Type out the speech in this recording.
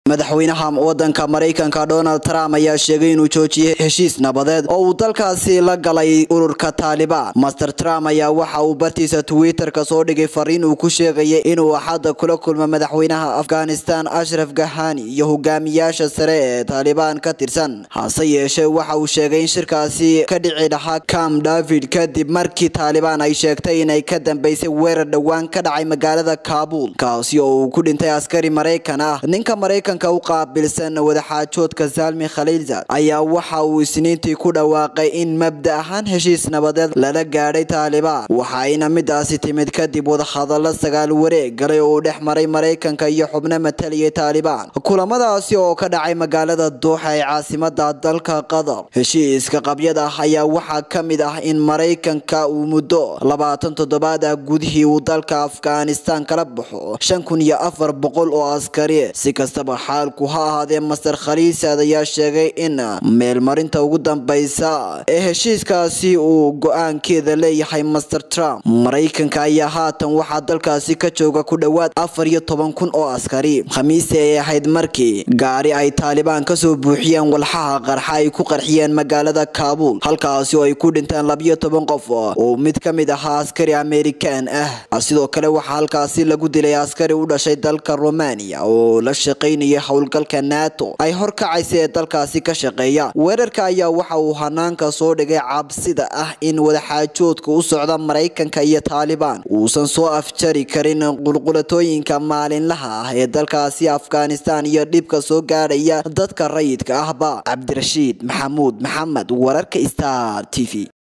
madaxweynaha wadanka maraykanka donald trump ayaa sheegay inuu joojiyey heshiis nabadeed oo uu dalkaasi la galay ururka taalibaan master trump ayaa waxa uu bartiisa twitter-ka soo dhigay fariin uu ku sheegayay inuu axadda kula kulmo madaxweynaha afghanistan ashraf gahani iyo hogaamiyaasha sare ee taalibaan ka tirsan hase yeeshee waxa uu sheegay in shirkaasi ka dhici lahaa cam david kadib markii taalibaan ay sheegtay inay ka dambeysay weerar dhowaan ka dhacay magaalada kaabul kaasi oo uu ku dhintay askari maraykan ah ninka maraykanka u qaabilsan wadaxaajoodka salmi khaliilzad ayaa waxa uu isniintii ku dhawaaqay in mabda ahaan heshiis nabadeed lala gaadhay taalibaan waxayna midaasi timid kadib wadahadalo sagaal wareeg galay oo uu dhex maray maraykanka iyo xubno mataliyay taalibaan kulamadaasi oo ka dhacay magaalada duuxa ee caasimada dalka qatar heshiiska qabyada ah ayaa waxaa ka mid ah in maraykanka uu muddo labaatan toddobaad ah gudihii uu dalka afghanistan kala baxo shan kun iyo afar boqol oo askari si kastaba xaalku ha ahaadee master khaliisad ayaa sheegay in meelmarinta ugu dambeysa ee heshiiskaasi uu go-aankeeda leeyahay master trump maraykanka ayaa haatan waxaa dalkaasi ka jooga ku dhowaad afar iyo toban kun oo askari khamiisi ay ahayd markii gaari ay taalibaan kasoo buuxiyeen walxaha qarxa ay ku qarxiyeen magaalada kaabul halkaasi oo ay ku dhinteen labiyo toban qof oo mid ka mid ahaa askari amerikan ah sidoo kale waxaa halkaasi lagu dilay askari u dhashay dalka romania oo la shaqaynayay howlgalka nato ay horkacaysa ee dalkaasi ka shaqeeya weerarka ayaa waxa uu hanaanka soo dhigay cabsida ah in wadaxaajoodka u socda maraykanka iyo taalibaan uusan soo afjari karin qulqulatooyinka maalinlaha ah ee dalkaasi afghanistan iyo dhibka soo gaadhaya dadka rayidka ahba cabdirashiid maxamuud maxamed wararka star t v